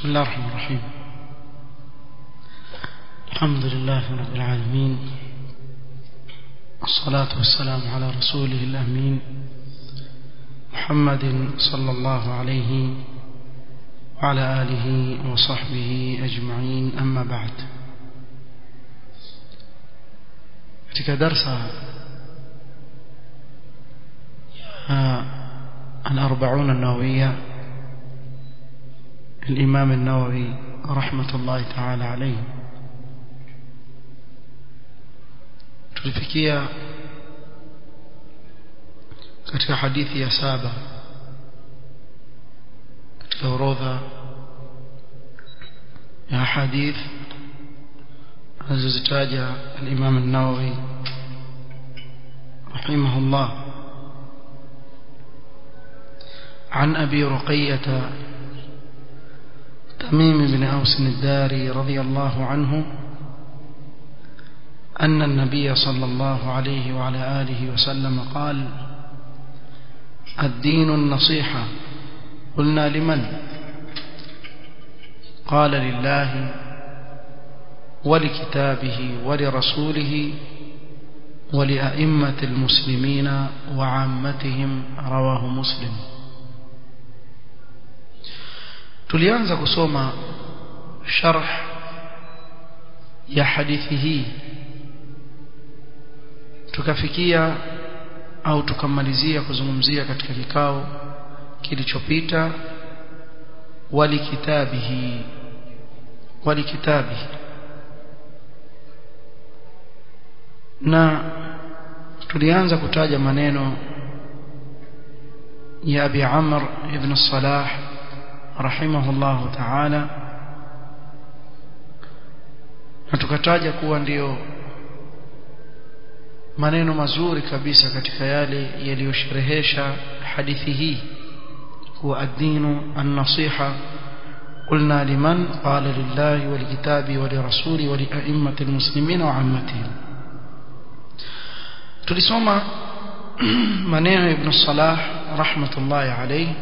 بسم الله الرحمن الرحيم الحمد لله رب العالمين والصلاة والسلام على رسوله الأمين محمد صلى الله عليه وعلى آله وصحبه أجمعين أما بعد katika darsa الأربعون النووية الإمام النووي رحمة الله تعالى عليه tulifikia katika hadithi ya saba katika orodha ya hadith alizozitaja al-Imam an-Nawawi rahimahullah عن أبي رقية تميم بن أوس الداري رضي الله عنه أن النبي صلى الله عليه وعلى آله وسلم قال الدين النصيحة قلنا لمن قال لله ولكتابه ولرسوله ولأئمة المسلمين وعامتهم رواه مسلم tulianza kusoma sharh ya hadithi hii tukafikia au tukamalizia kuzungumzia katika kikao kilichopita walikitabihi walikitabihi na tulianza kutaja maneno ya Abi Amr ibn Salah rahimahullahu ta'ala na tukataja kuwa ndiyo maneno mazuri kabisa katika yale yaliyosherehesha hadithi hii kuwa ad-dinu an-nasiha قلنا لمن قال لله ولكتابه ولرسوله ولأئمة المسلمين وعامتهم tulisoma maneno ibn Salah rahmatullahi alayhi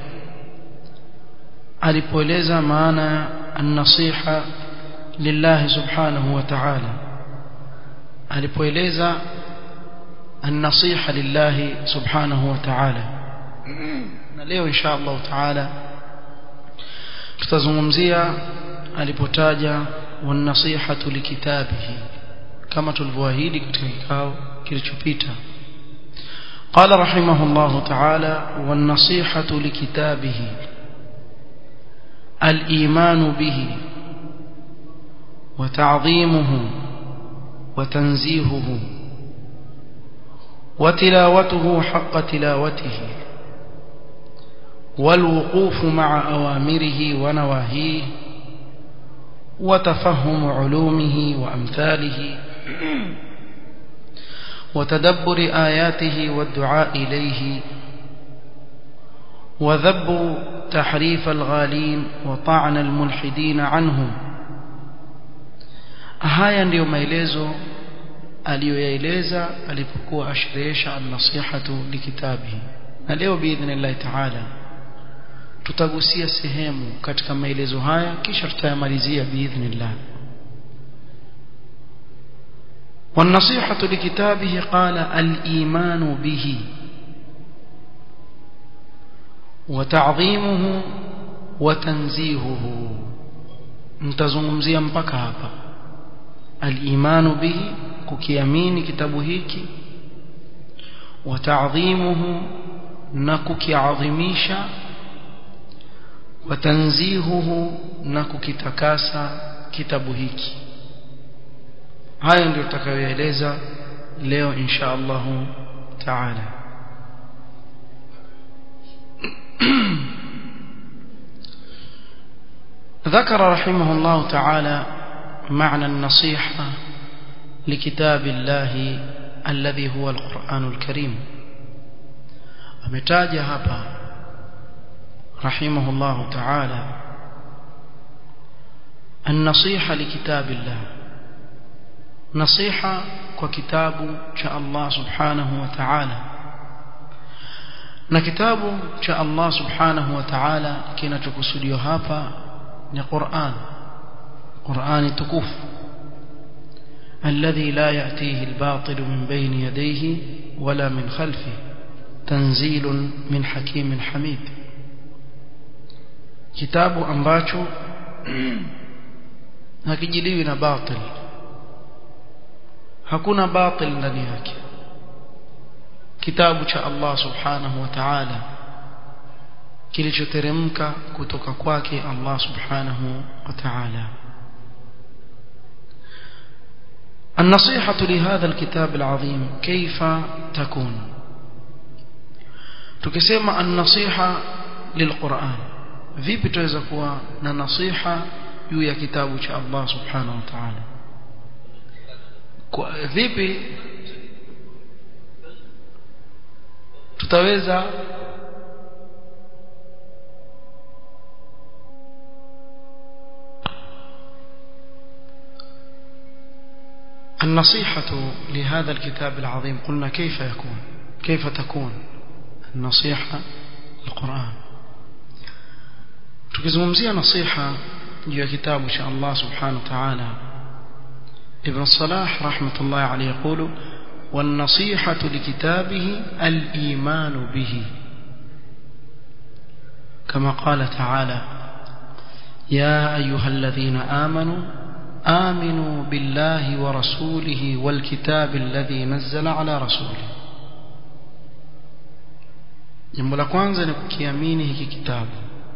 alipoeleza maana an-nasiha lillahi subhanahu wa ta'ala alipoeleza an-nasiha lillahi subhanahu wa ta'ala na leo insha Allah ta'ala tutazungumzia alipotaja wan-nasihatu likitabihi kama tulivyoahidi katika kikao kilichopita قال رحمه الله تعالى والنصيحة لكتابه الإيمان به وتعظيمه وتنزيهه وتلاوته حق تلاوته والوقوف مع أوامره ونواهيه وتفهم علومه وأمثاله وتدبر آياته والدعاء إليه وذب تحريف الغالين وطعن الملحدين عنهم haya ndiyo maelezo aliyoyaeleza alipokuwa ashrehesha an-nasihatu likitabihi na leo biidhnillahi taala tutagusia sehemu katika maelezo haya kisha tutayamalizia biidhnillah والنصيحة لكتابه قال الإيمان به وتعظيمه وتنزيهه mtazungumzia mpaka hapa al-imanu bihi kukiamini kitabu hiki wa ta'dhimuhu na kukiadhimisha wa tanzihuhu na kukitakasa kitabu hiki haya ndio tutakayoeleza leo insha Allah taala ذكر رحمه الله تعالى معنى النصيحة لكتاب الله الذي هو القرآن الكريم ametaja hapa رحمه الله تعالى النصيحة لكتاب الله نصيحة وكتاب شاء الله سبحانه وتعالى na kitabu cha Allah subhanahu wa ta'ala kinachokusudiwa hapa ni Qur'an Qur'ani tukufu الذي لا يأتيه الباطل من بين يديه ولا من خلفه تنزيل من حكيم حميد kitabu ambacho hakijiliwi na batil hakuna batil ndani yake kitabu cha Allah subhanahu wa ta'ala kilichoteremka kutoka kwake Allah subhanahu wa ta'ala النصيحة لهذا الكتاب العظيم كيف تكون tukisema an-nasiha lilquran vipi tuweza kuwa na nasiha juu ya kitabu cha Allah subhanahu wa ta'ala kwa vipi tutaweza النصيحة لهذا الكتاب العظيم قلنا كيف يكون كيف تكون النصيحة القرآن tukizungumzia nasiha juu ya kitabu cha Allah subhanahu wa ta'ala Ibn Salah rahmatullahi alayhi yaqulu والنصيحة لكتابه الإيمان به كما قال تعالى يا أيها الذين آمنوا آمنوا بالله ورسوله والكتاب الذي نزل على رسوله jambo la kwanza ni kukiamini hiki kitabu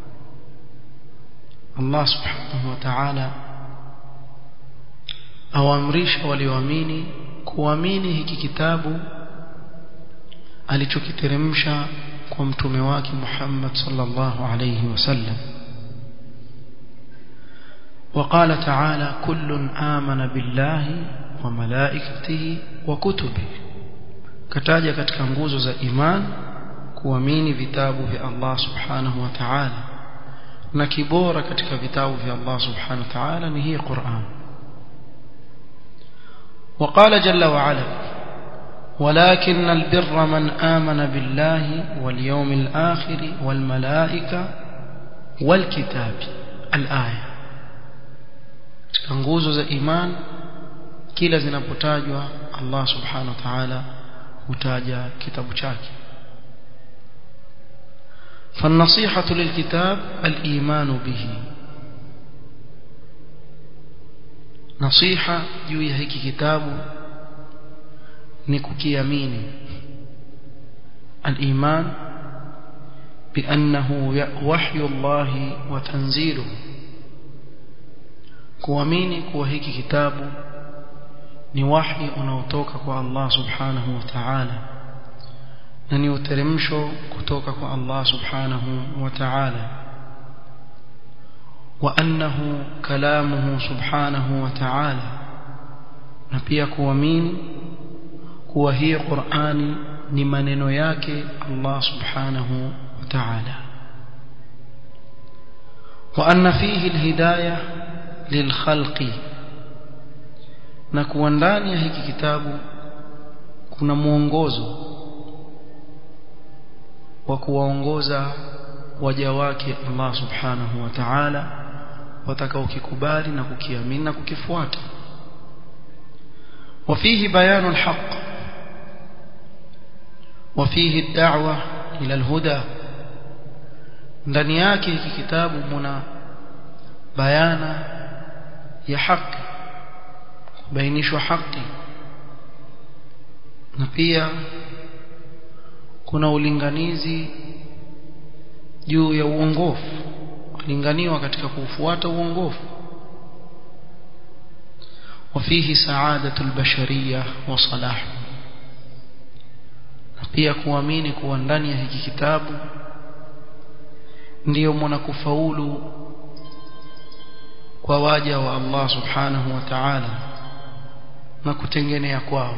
Allah subhanahu wa ta'ala awaamrisha walioamini kuamini hiki kitabu alichokiteremsha kwa mtume wake Muhammad sallallahu alayhi wasallam وقال تعالى كل آمن بالله وملائكته وكتبه kataja katika nguzo za iman kuamini vitabu vya Allah subhanahu wa ta'ala na kibora katika vitabu vya Allah subhanahu wa ta'ala ni hii Qur'an وقال جل وعلا ولكن البر من آمن بالله واليوم الآخر والملائكة والكتاب الآية katika nguzo za iman kila zinapotajwa Allah subhanahu wa ta'ala hutaja kitabu chake فالنصيحة للكتاب الإيمان به نصيحة juu ya hiki kitabu ni kukiamini الإيمان بأنه وحي الله وتنزيله kuamini kuwa hiki kitabu ni wahi unaotoka kwa Allah subhanahu wa ta'ala na ni uteremsho kutoka kwa Allah subhanahu wa ta'ala wa annahu kalamuhu subhanahu wa ta'ala na pia kuamini kuwa hii Qur'ani ni maneno yake Allah subhanahu wa ta'ala wa anna fihi alhidayah lilkhalqi na kuwa ndani ya hiki kitabu kuna mwongozo wa kuwaongoza waja wake Allah subhanahu wa ta'ala watakaokikubali na kukiamini na kukifuata وفيه بيان الحق وفيه الدعوة إلى الهدى ndani yake hiki kitabu muna bayana ya haki kubainishwa haki na pia kuna ulinganizi juu ya uongofu kulinganiwa katika kufuata uongofu وفيه سعادة البشرية وصلاح na pia kuamini kuwa ndani ya hiki kitabu ndiyo mwanakufaulu kwa waja wa Allah subhanahu wa ta'ala na kutengenea kwao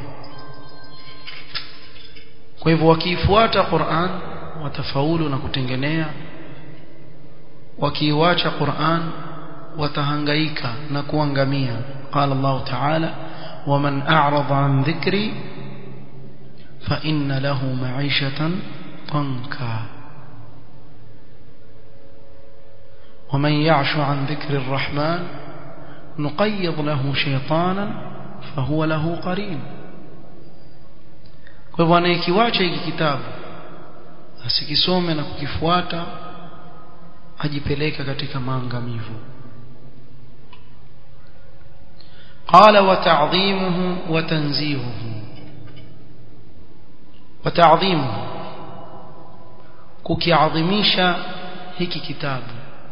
kwa hivyo wakiifuata Qur'an watafaulu na kutengenea wakiiwacha Qur'an watahangaika na kuangamia قال الله تعالى ومن أعرض عن ذكري فإن له معيشة ضنكا ومن يعش عن ذكر الرحمن نقيض له شيطانا فهو له قرين kwa hivyo anayekiwacha hiki kitabu asikisome na kukifuata ajipeleka katika maangamivu قال وتعظيمه وتنزيهه وتعظيمه kukiadhimisha hiki kitabu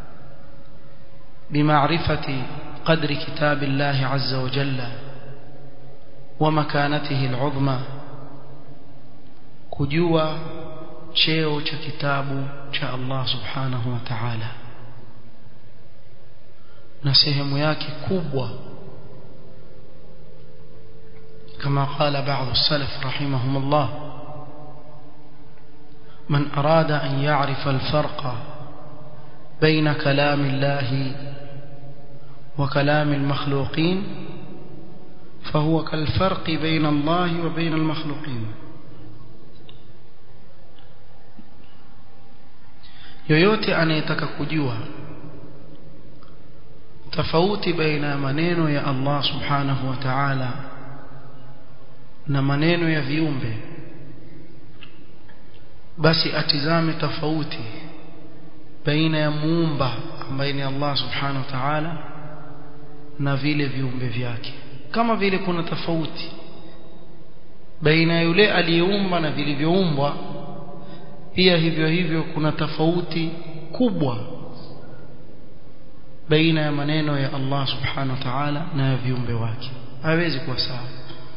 بمعرفة قدر كتاب الله عز وجل ومكانته العظمى kujua cheo cha kitabu cha Allah subhanahu wa ta'ala na sehemu yake kubwa كما قال بعض السلف رحمهم الله من أراد أن يعرف الفرق بين كلام الله وكلام المخلوقين فهو كالفرق بين الله وبين المخلوقين yoyote anayetaka kujua tofauti baina ya maneno ya Allah subhanahu wa ta'ala na maneno ya viumbe basi atizame tofauti baina ya muumba ambaye ni Allah subhanahu wa ta'ala na vile viumbe vyake kama vile kuna tofauti baina yule aliyeumba na vilivyoumbwa pia hivyo hivyo kuna tofauti kubwa baina ya maneno ya Allah subhanahu wa ta'ala na ya viumbe wake hawezi kuwa sawa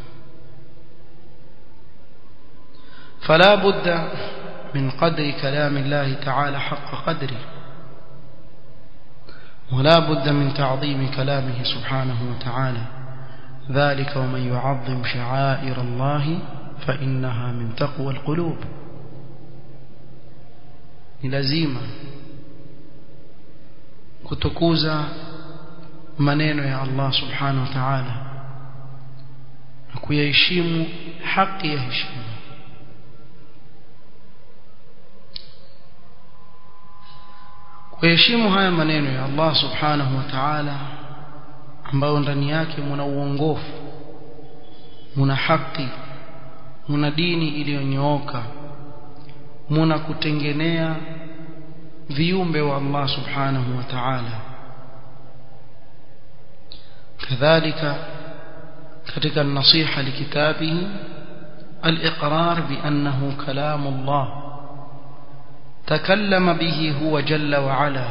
فلا بد من قدر كلام الله تعالى حق قدره ولا بد من تعظيم كلامه سبحانه وتعالى ذلك ومن يعظم شعائر الله فإنها من تقوى القلوب لازم kutukuza maneno ya Allah subhanahu wa ta'ala na kuyaheshimu haki ya heshima kuheshimu haya maneno ya Allah subhanahu wa ta'ala ambayo ndani yake muna uongofu muna haki muna dini iliyonyooka muna kutengenea viumbe wa Allah subhanahu wa ta'ala kadhalika katika nasiha likitabihi al-iqrar bi annahu kalam Allah تكلم به هو جل وعلا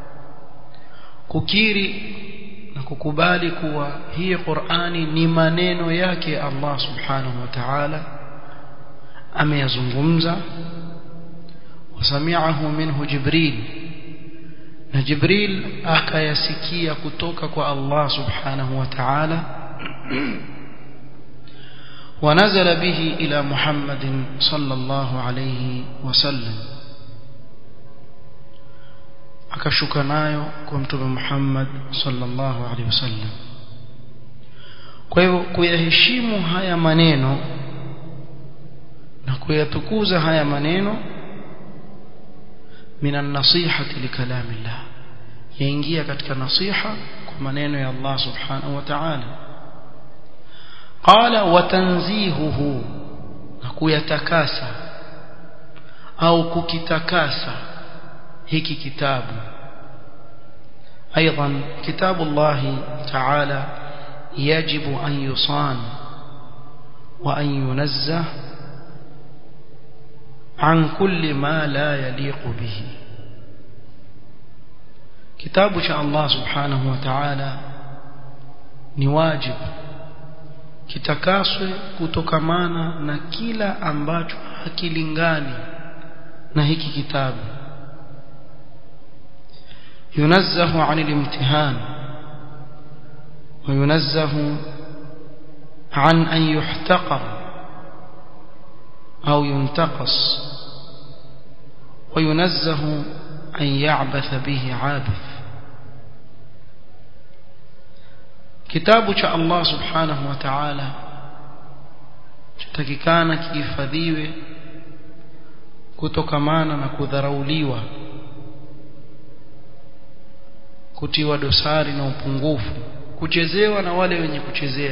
kukiri na kukubali kuwa hii Qur'ani ni maneno yake Allah subhanahu wa ta'ala ameyazungumza wasami'ahu minhu Jibril na Jibril akayasikia kutoka kwa Allah subhanahu wa ta'ala ونزل به إلى محمد صلى الله عليه وسلم akashuka nayo kwa mtume Muhammad sallallahu alaihi wasallam kwa hivyo kuyaheshimu haya maneno na kuyatukuza haya maneno minan nasihati likalamillah yaingia katika nasiha kwa maneno ya Allah subhanahu wa ta'ala qala wa tanzihuhu na kuyatakasa au kukitakasa hiki kitabu ايضا كتاب الله تعالى يجب ان يصان وان ينزه عن كل ما لا يليق به كتاب شاء الله سبحانه وتعالى ni wajib kitakaswe kutokamana na kila ambacho hakilingani na hiki kitabu ينزه عن الامتهان وينزه عن أن يحتقر أو ينتقص وينزه أن يعبث به عابث كتاب الله سبحانه وتعالى takikana kihifadhiwe kutokamana na kudharauliwa kutiwa dosari na upungufu kuchezewa na wale wenye kuchezea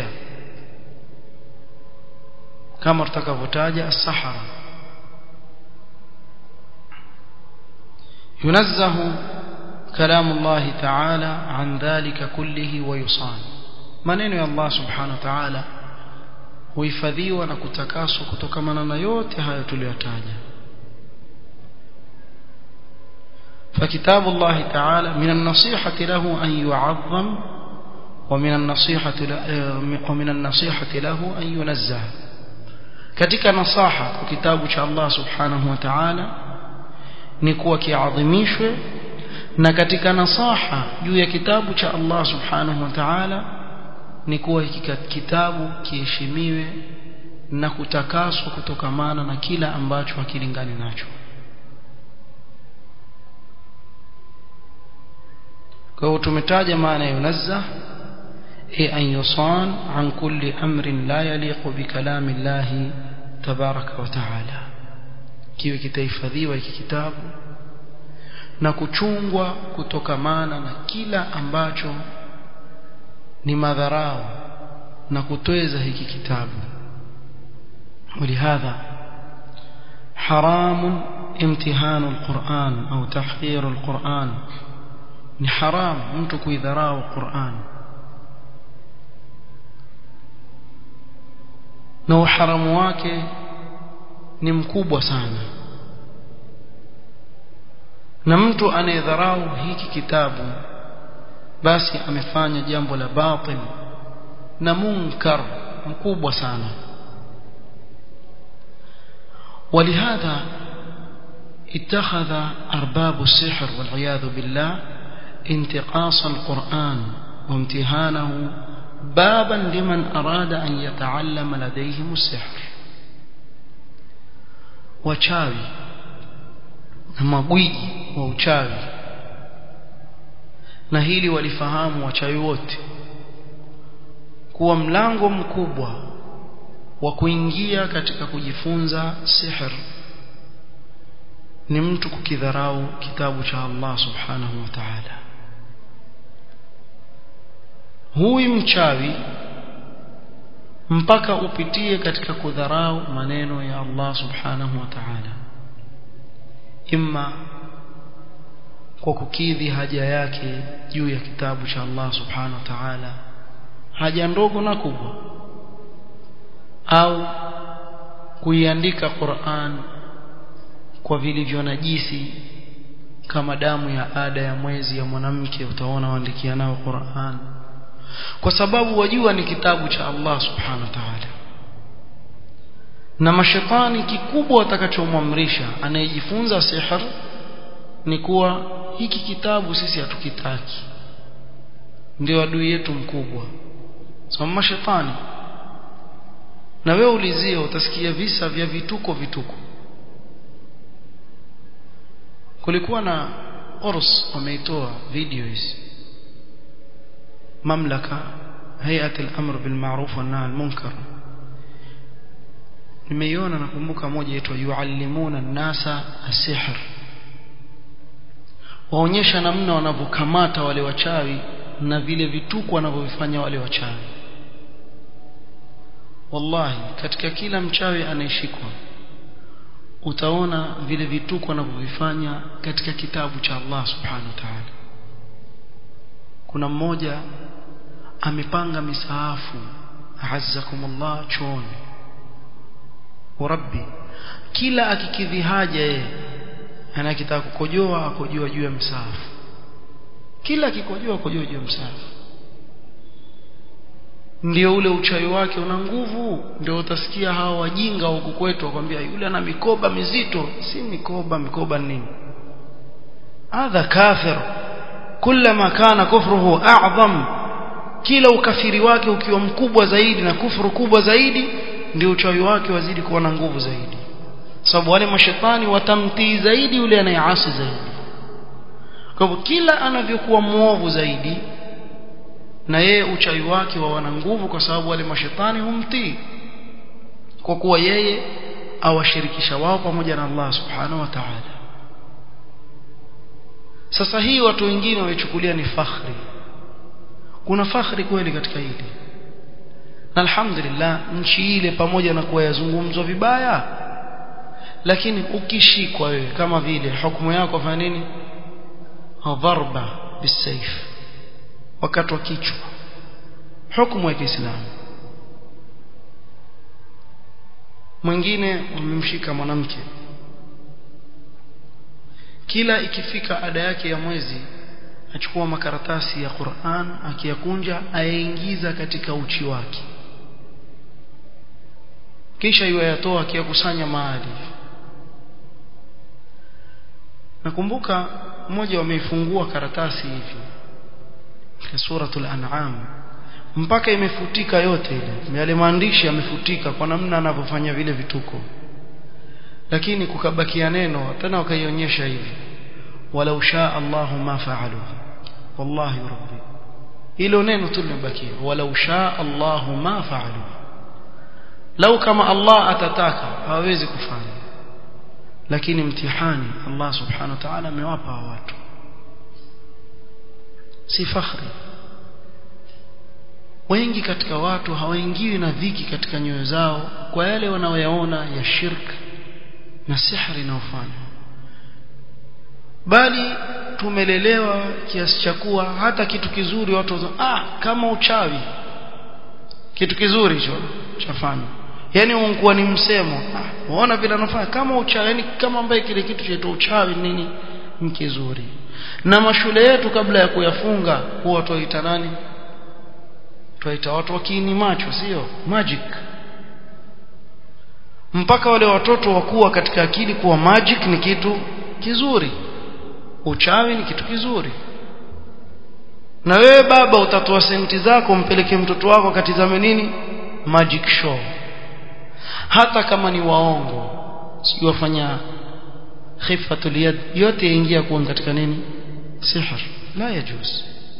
kama tutakavyotaja as-sahara ينزه كلام الله تعالى عن ذلك كله ويصان maneno ya Allah subhanahu wa ta'ala huhifadhiwa na kutakaswa kutokana na yote hayo tuliyotaja فكتاب الله تعالى من النصيحة له أن يعظم ومن النصيحة ومن النصيحة له أن ينزه katika nasaha kwa kitabu cha Allah subhanahu wa ta'ala ni kuwa kiadhimishwe na katika nasaha juu ya kitabu cha Allah subhanahu wa ta'ala ni kuwa hiki kitabu kiheshimiwe na kutakaswa kutokamana na kila ambacho hakilingani nacho kwa hiyo tumetaja maana ya yunazzah هي أن يصان عن كل أمر لا يليق بكلام الله تبارك وتعالى kiwe kitahifadhiwa hiki kitabu na kuchungwa kutokamana na kila ambacho ni madharau na kutweza hiki kitabu ولهذا حرام امتهان القرآن أو تحقير القرآن ni haram mtu kuidharau Qur'an na uharamu wake ni mkubwa sana na mtu anayedharau hiki kitabu basi amefanya jambo la batil na munkar mkubwa sana ولهذا اتخذ أرباب السحر والعياذ بالله انتقاص القرآن وامتهانه بابا لمن أراد أن يتعلم لديهم السحر wachawi na magwiji wa uchawi na hili walifahamu wachawi wote kuwa mlango mkubwa wa kuingia katika kujifunza sihr ni mtu kukidharau kitabu cha Allah subhanahu wa ta'ala huyu mchawi mpaka upitie katika kudharau maneno ya Allah subhanahu wa ta'ala imma kwa kukidhi haja yake juu ya kitabu cha Allah subhanahu wa ta'ala haja ndogo na kubwa au kuiandika Qur'an kwa vilivyo najisi kama damu ya ada ya mwezi ya mwanamke utaona waandikia nao Qur'an kwa sababu wajua ni kitabu cha Allah subhanahu wa ta'ala na mashetani kikubwa watakachomwamrisha anayejifunza sihr ni kuwa hiki kitabu sisi hatukitaki ndio adui yetu mkubwa sababu mashetani na wewe ulizie utasikia visa vya vituko vituko kulikuwa na Ors wameitoa video hizi mamlaka hayat al-amr bil ma'ruf wa nahy al-munkar nimeiona nakumbuka moja yetu yuallimuna an-nasa as-sihr waonyesha namna wanavyokamata wale wachawi na vile vituko wanavyovifanya wale wachawi wallahi katika kila mchawi anayeshikwa utaona vile vituko wanavyovifanya katika kitabu cha Allah subhanahu wa ta'ala kuna mmoja amepanga misaafu azzakumullah chooni rabbi kila akikidhi haja yeye anakitaka kukojoa akojoa juu ya msaafu kila akikojoa akojoa juu ya msaafu ndio ule uchawi wake una nguvu ndio utasikia hawa wajinga huku kwetu wakwambia yule ana mikoba mizito si mikoba mikoba nini hadha kafir kullama kana kufruhu a'zam kila ukafiri wake ukiwa mkubwa zaidi na kufuru kubwa zaidi ndio uchawi wake wazidi kuwa na nguvu zaidi sababu wale mashetani watamtii zaidi yule anayeasi zaidi kwa hivyo kila anavyokuwa muovu zaidi na yeye uchawi wake wa wana nguvu kwa sababu wale mashetani humtii kwa kuwa yeye awashirikisha wao pamoja na Allah subhanahu wa ta'ala sasa hii watu wengine waichukulia ni fakhri kuna fakhri kweli katika hili na alhamdulillah nchi ile pamoja na kuwa yazungumzwa vibaya lakini ukishikwa wewe kama vile hukumu yako fanya nini dharba bisayf wakati wa kichwa hukumu ya Kiislamu mwingine wamemshika mwanamke kila ikifika ada yake ya mwezi achukua makaratasi ya Qur'an akiyakunja ayaingiza katika uchi wake kisha yuyatoa akiyakusanya mahali nakumbuka mmoja wameifungua karatasi hivi katika suratul an'am mpaka imefutika yote ile yale maandishi yamefutika kwa namna anavyofanya vile vituko lakini kukabakia neno tena wakaionyesha hivi walau shaa Allahu ma fa'alu wallahi rabbi hilo neno tu limebakia walau shaa Allahu ma fa'alu lau kama Allah atataka hawezi kufanya lakini mtihani Allah subhanahu wa ta'ala amewapa watu si fakhri wengi katika watu hawaingiwi na dhiki katika nyoyo zao kwa yale wanaoyaona ya shirk na sihri inayofanywa bali tumelelewa kiasi cha kuwa hata kitu kizuri watu wazo, ah kama uchawi kitu kizuri hicho chafanywa yani unakuwa ni msemo ah unaona vile anafanya kama uchawi yani kama ambaye kile kitu chaitwa uchawi nini ni kizuri na mashule yetu kabla ya kuyafunga huwa tuwaita nani tuwaita watu wakiini macho sio magic mpaka wale watoto wakuwa katika akili kuwa magic ni kitu kizuri uchawi ni kitu kizuri na wewe baba utatoa senti zako mpeleke mtoto wako akatizame nini magic show hata kama ni waongo sio wafanya khifatul yad yote yaingia kuwa katika nini sihr la yajuz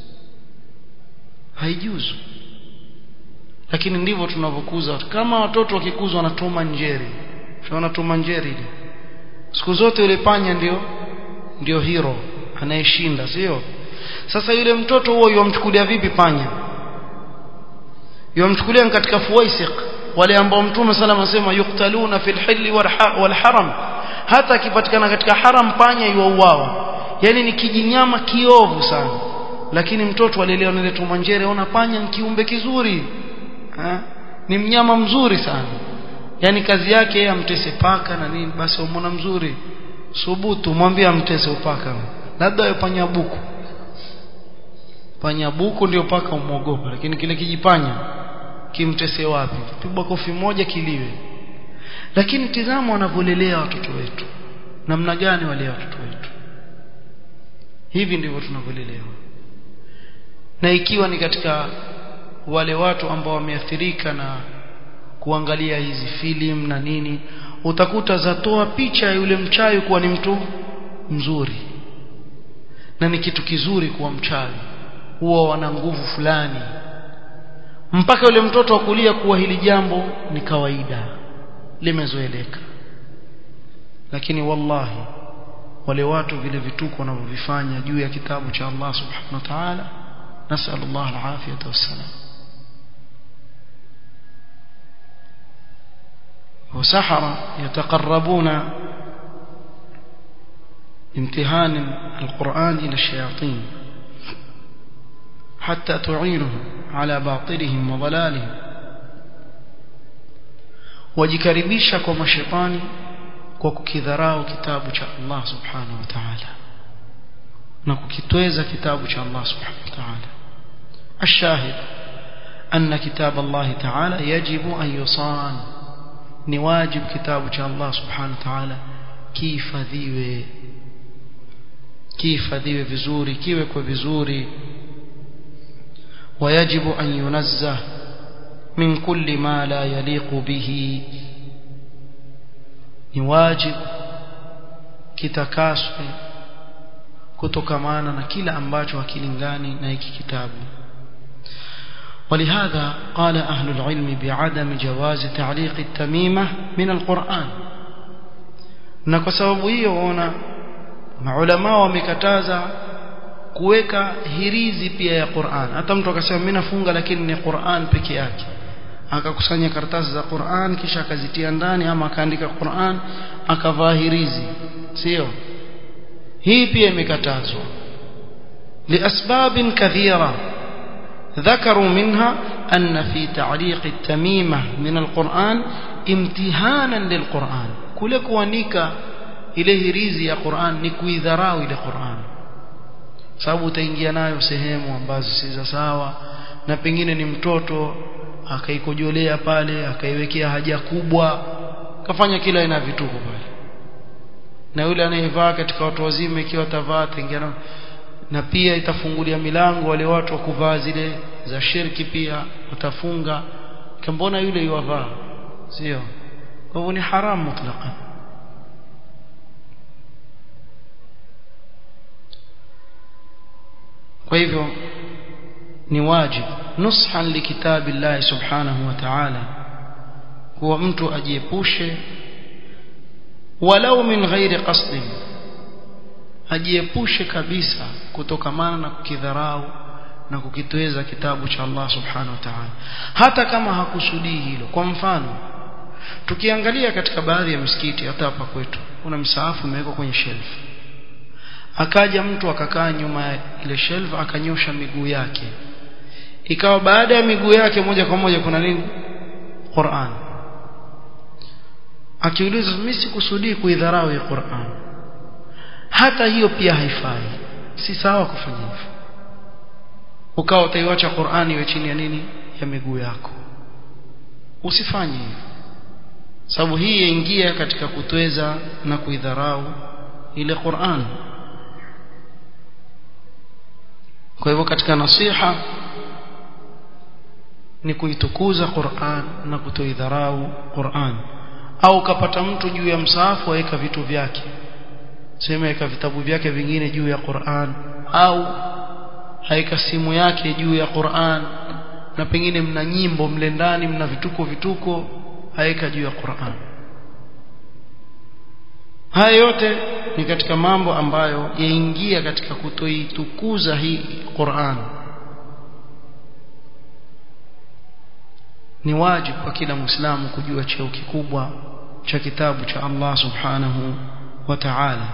haijuzu lakini ndivyo tunavyokuza watu kama watoto wakikuzwa na Tom and Jerry tunaona Tom and Jerry ile siku zote yule panya ndio ndio hero anayeshinda sio sasa yule mtoto huo yomchukulia vipi panya yomchukulia katika fuwaisiq wale ambao mtume sallam anasema yuktaluna fil hilli wal haram hata akipatikana katika haram panya yuauawa yani ni kijinyama kiovu sana lakini mtoto alelewa na ile tumanjere ona panya ni kiumbe kizuri ha? ni mnyama mzuri sana yani kazi yake yeye amtese paka na nini basi umona mzuri subutu mwambie amtese upaka labda yeye panya buku panya buku ndio paka umuogopa lakini kile kijipanya kimtese wapi pigwa kofi moja kiliwe lakini tizama wanavyolelea watoto wetu namna gani walea watoto wetu hivi ndivyo tunavyolelewa na ikiwa ni katika wale watu ambao wameathirika na kuangalia hizi filamu na nini utakuta zatoa picha ya yule mchawi kuwa ni mtu mzuri na ni kitu kizuri kuwa mchawi huwa wana nguvu fulani mpaka yule mtoto akulia kuwa hili jambo ni kawaida limezoeleka lakini wallahi wale watu vile vituko wanavyovifanya juu ya kitabu cha Allah subhanahu wa ta'ala نسأل الله العافية والسلام وسحرة يتقربون امتهان القرآن إلى الشياطين حتى تعينهم على باطلهم وضلالهم wajikaribisha kwa mashetani kwa kukidharau kitabu cha Allah subhanahu wa ta'ala na kukitweza kitabu cha Allah subhanahu wa ta'ala الشاهد أن كتاب الله تعالى يجب أن يصان نواجب كتاب الله سبحانه وتعالى كيف ذيوه كيف ذيوه vizuri kiwekwe vizuri ويجب أن ينزه من كل ما لا يليق به نواجب kitakaswe kutokamana na kila ambacho hakilingani na hiki kitabu ولهذا قال أهل العلم بعدم جواز تعليق التميمة من القرآن na kwa sababu hiyo ona maulama wamekataza kuweka hirizi pia ya Qur'an hata mtu akasema mimi nafunga lakini ni Qur'an peke yake akakusanya karatasi za Qur'an kisha akazitia ndani ama akaandika Qur'an akavaa hirizi sio hii pia imekatazwa لأسباب كثيرة ذكروا منها أن في تعليق التميمة من القرآن امتهانا للقرآن كل كوانيكا إليه ريزي يا قرآن نكوي ذراوي لقرآن sababu utaingia nayo sehemu ambazo si za sawa na pengine ni mtoto akaikojolea pale akaiwekea haja kubwa kafanya kila aina vituko pale na yule anayevaa katika watu wazima ikiwa tavaa tengena na pia itafungulia milango wale watu wa kuvaa zile za shirki pia watafunga mbona yule yuwavaa sio kwa hivyo ni haramu mutlaqan kwa hivyo ni wajib nushan likitabi Allah subhanahu wa ta'ala kuwa mtu ajiepushe walau min ghairi qasdin ajiepushe kabisa kutokamana na kukidharau na kukitweza kitabu cha Allah subhanahu wa ta'ala hata kama hakusudii hilo kwa mfano tukiangalia katika baadhi ya misikiti hata hapa kwetu kuna msaafu umewekwa kwenye shelf akaja mtu akakaa nyuma ya ile shelf akanyosha miguu yake ikawa baada ya miguu yake moja kwa moja kuna nini Qur'an akiuliza mimi sikusudii kuidharau ya Qur'an hata hiyo pia haifai si sawa kufanya hivyo ukawa utaiacha Qur'ani iwe chini ya nini ya miguu yako usifanye hivyo sababu hii yaingia katika kutweza na kuidharau ile Qur'an kwa hivyo katika nasiha ni kuitukuza Qur'an na kutoidharau Qur'an au kapata mtu juu ya msaafu aweka vitu vyake sema aweka vitabu vyake vingine juu ya Qur'an au haika simu yake juu ya Qur'an na pengine mna nyimbo mle ndani mna vituko vituko haika juu ya Qur'an haya yote ni katika mambo ambayo yaingia katika kutoitukuza hii Qur'an ni wajibu kwa kila muislamu kujua cheo kikubwa cha kitabu cha Allah subhanahu wa ta'ala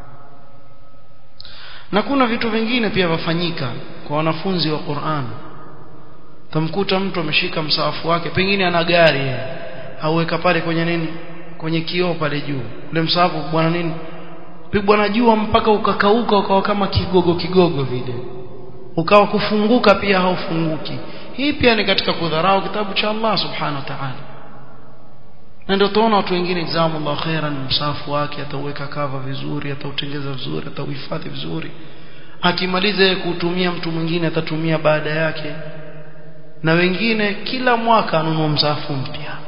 na kuna vitu vingine pia vafanyika kwa wanafunzi wa Qur'an tamkuta mtu ameshika msaafu wake pengine ana gari auweka pale kwenye nini kwenye kioo pale juu ule msaafu bwana nini pigwa na jua mpaka ukakauka ukawa kama kigogo kigogo vile ukawa kufunguka pia haufunguki hii pia ni katika kudharau kitabu cha Allah subhanahu wa ta'ala na ndio tunaona watu wengine jazakumullahu khairan msafu wake atauweka kava vizuri atautengeza vizuri atauhifadhi vizuri akimaliza kutumia mtu mwingine atatumia baada yake na wengine kila mwaka anunua msafu mpya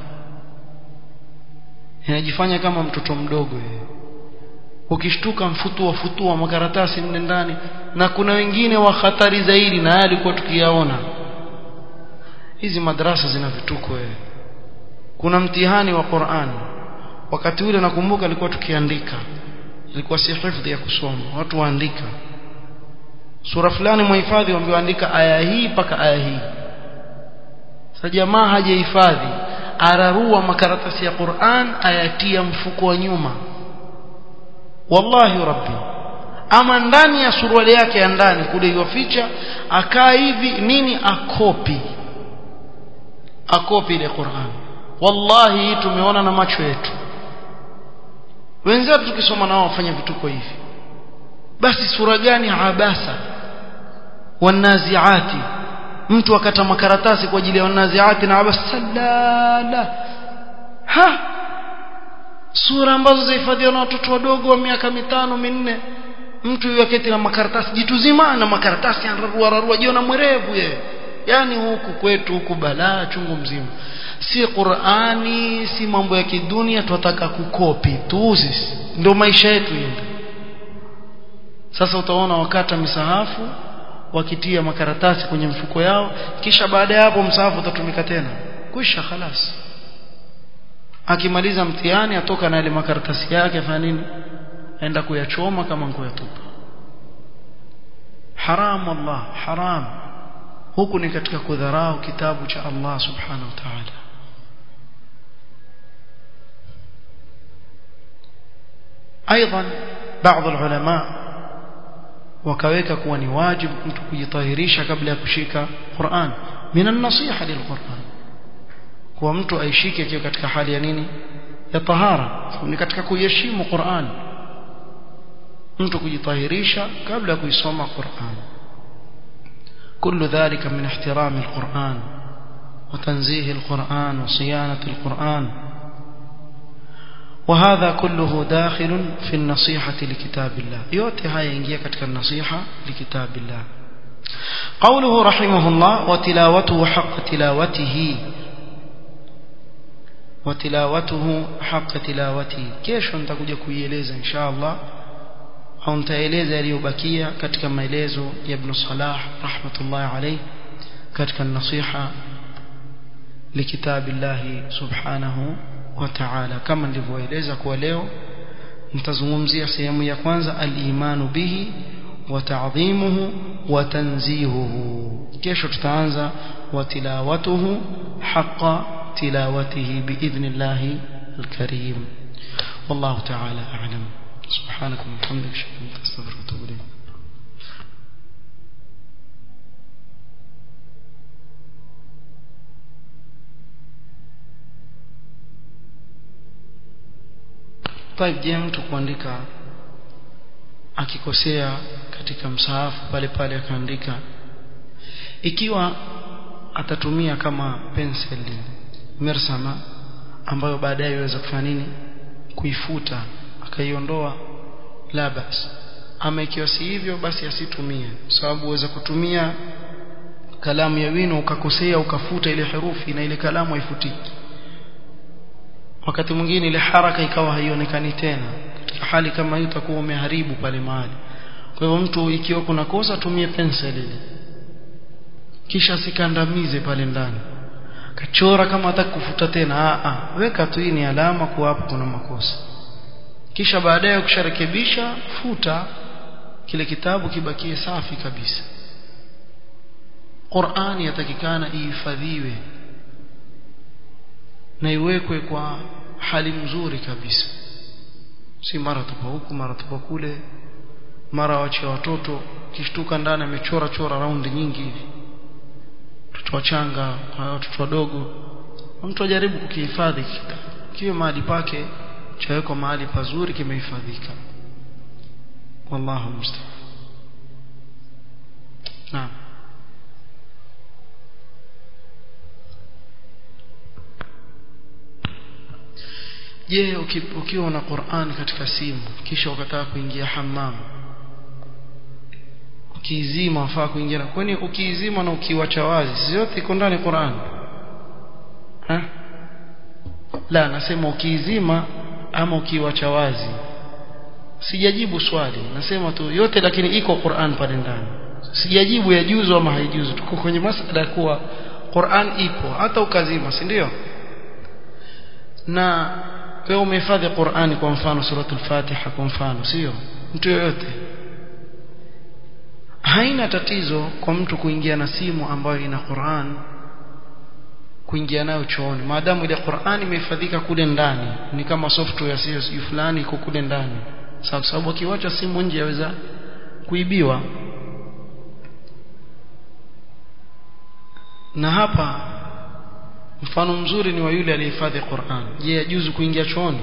inajifanya kama mtoto mdogo yeye ukishtuka mfutua futua makaratasi mle ndani na kuna wengine wa hatari zaidi na haya alikuwa tukiyaona hizi madrasa zina vituko wewe kuna mtihani wa Qur'an wakati ule nakumbuka alikuwa tukiandika ilikuwa si hifadhi ya kusoma watu waandika sura fulani muhifadhi wameandika aya hii mpaka aya hii sasa jamaa hajahifadhi ararua makaratasi ya Qur'an ayatia mfuko wa nyuma wallahi rabbi ama ndani ya suruali yake ya ndani kule yoficha akaa hivi nini akopi akopi ile Qur'an wallahi tumeona na macho yetu wenzetu tukisoma nao wafanya vituko hivi basi sura gani abasa wanaziati mtu akata makaratasi kwa ajili ya wanaziati na abasa salala ha sura ambazo zahifadhiwa na watoto wadogo wa miaka mitano minne mtu yaketi na makaratasi jitu zima na makaratasi anararua rarua jiona mwerevu yeye yani huku kwetu huku balaa chungu mzima si Qur'ani si mambo ya kidunia tunataka kukopi tu sisi ndio maisha yetu yende sasa utaona wakata misahafu wakitia makaratasi kwenye mfuko yao kisha baada ya hapo msahafu utatumika tena kwisha khalas akimaliza mtihani atoka na ile makaratasi yake afanya nini aenda kuyachoma kama kuyatupa haram wallah haram huku ni katika kudharau kitabu cha Allah subhanahu wa ta'ala ايضا بعض العلماء wakaweka kuwa ni wajibu mtu kujitahirisha kabla ya kushika Qur'an minan nasiha lilquran kwa mtu aishike akiwa katika hali ya nini ya tahara ni katika kuheshimu Qur'an mtu kujitahirisha kabla ya kuisoma Qur'an كل ذلك من احترام القرآن وتنزيه القرآن وصيانة القرآن وهذا كله داخل في النصيحة لكتاب الله يوتي هاي ينجي كتك النصيحة لكتاب الله قوله رحمه الله وتلاوته حق تلاوته وتلاوته حق تلاوته كيش nitakuja kuieleza insha Allah au nitaeleza yaliyobakia katika maelezo ya Ibn Salah rahmatullahi alayhi katika nasiha likitabillahi subhanahu wa ta'ala kama nilivyoeleza kwa leo nitazungumzia sehemu ya kwanza al-imanu bihi wa ta'dhimuhu wa tanzihuhu kesho tutaanza wa tilawatuhu haqqa tilawatihi biidhnillahi al-karim wallahu ta'ala a'lam سبحانك وبحمدك اشهد ان لا اله الا انت استغفرك واتوب اليك طيب je mtu kuandika akikosea katika msahafu pale pale akaandika ikiwa atatumia kama pencil mersama ambayo baadaye iweza kufanya nini kuifuta akaiondoa la basi ama ikiwa si hivyo basi asitumie sababu uweza kutumia kalamu ya wino ukakosea ukafuta ile herufi na ile kalamu haifutiki wakati mwingine ile haraka ikawa haionekani tena katika hali kama hiyo utakuwa umeharibu pale mahali kwa hivyo mtu ikiwa kuna kosa tumie pencil ile kisha sikandamize pale ndani kachora kama hataki kufuta tena a a weka tu hii ni alama kuwa hapo kuna makosa kisha baadaye ukisharekebisha futa kile kitabu kibakie safi kabisa Qur'ani yatakikana ihifadhiwe na iwekwe kwa hali mzuri kabisa si mara tupa huku mara tupa kule mara wache watoto kishtuka ndani amechora chora raundi nyingi hivi watoto wachanga watoto wadogo mtu ajaribu kukihifadhi kitabu kiwe mahali pake chawekwa mahali pazuri kimehifadhika wallahu musta'an naam je ukiwa na Qur'an katika simu kisha ukataka kuingia hammam ukiizima wafaa kuingia kwani ukiizima na ukiwacha wazi si yote iko ndani Qur'an ha la nasema ukiizima ama ukiwacha wazi sijajibu swali nasema tu yote lakini iko Qur'an pale ndani sijajibu ya juzu ama haijuzu tuko kwenye masala kuwa Qur'an ipo hata ukazima si ndio na wewe umehifadhi Qur'ani kwa mfano suratul Fatiha kwa mfano sio mtu yoyote haina tatizo kwa mtu kuingia na simu ambayo ina Qur'an kuingia nayo chooni maadamu ile Qur'an imehifadhika kule ndani ni kama software sio sio fulani iko kule ndani sababu sababu akiwacha simu nje yaweza kuibiwa na hapa mfano mzuri ni wa yule aliyehifadhi Qur'an je yajuzu kuingia chooni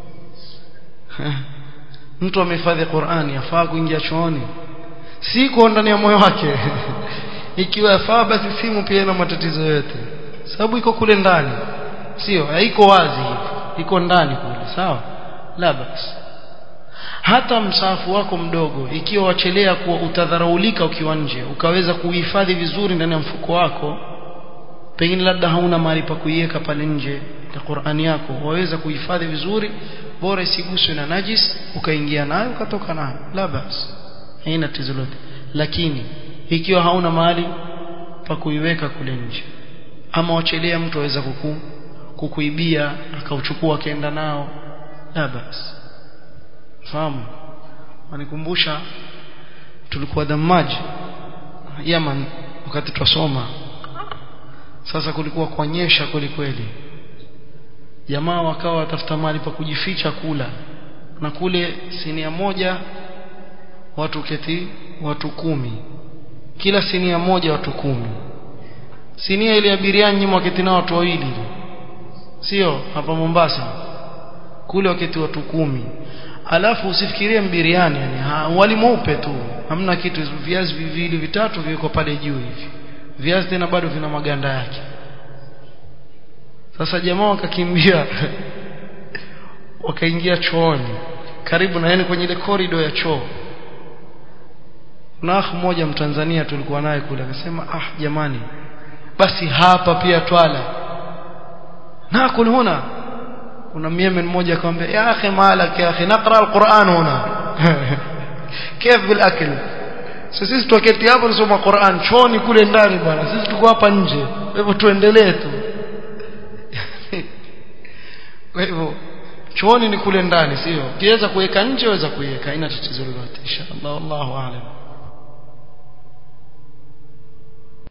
mtu amehifadhi Qur'an yafaa kuingia chooni siko ndani ya moyo wake ikiwa yafaa basi simu pia ina matatizo yote sababu iko kule ndani sio haiko wazi iko ndani kule sawa la basi hata msahafu wako mdogo ikiwa wachelea kuwa utadharaulika ukiwa nje ukaweza kuhifadhi vizuri ndani ya mfuko wako pengine labda hauna mahali pa kuiweka pale nje ya Qur'ani yako waweza kuhifadhi vizuri bora isiguswe na najis ukaingia nayo ukatoka nayo la basi haina tatizo lote lakini ikiwa hauna mahali pa kuiweka kule nje ama wachelea mtu aweza kuku kukuibia akauchukua akaenda nao la basi fahamu wanikumbusha tulikuwa Damaji Yaman wakati twasoma sasa kulikuwa kuonyesha kweli kweli jamaa wakawa watafuta mahali pa kujificha kula na kule sinia moja watu keti watu kumi kila sinia moja watu kumi sinia ile ya biriani nyuma waketi na watu wawili sio hapa Mombasa kule waketi watu kumi alafu usifikirie mbiriani yani ha, wali mweupe tu hamna kitu viazi viwili vitatu viko pale juu hivi viazi tena bado vina maganda yake sasa jamaa wakakimbia wakaingia chooni karibu na yani kwenye ile corridor ya choo na akh mmoja mtanzania tulikuwa naye kule akasema ah jamani basi hapa pia twala na kul huna kuna myemen mmoja akamwambia ya akhi malak ya akhi naqra alquran huna كيف بالاكل sisi tuketi hapo tunasoma Qur'an choni kule ndani bwana sisi tuko hapa nje hivyo tuendelee tu kwa hivyo chooni ni kule ndani sio ukiweza kuweka nje waweza kuiweka haina tatizo lolote inshallah wallahu aalam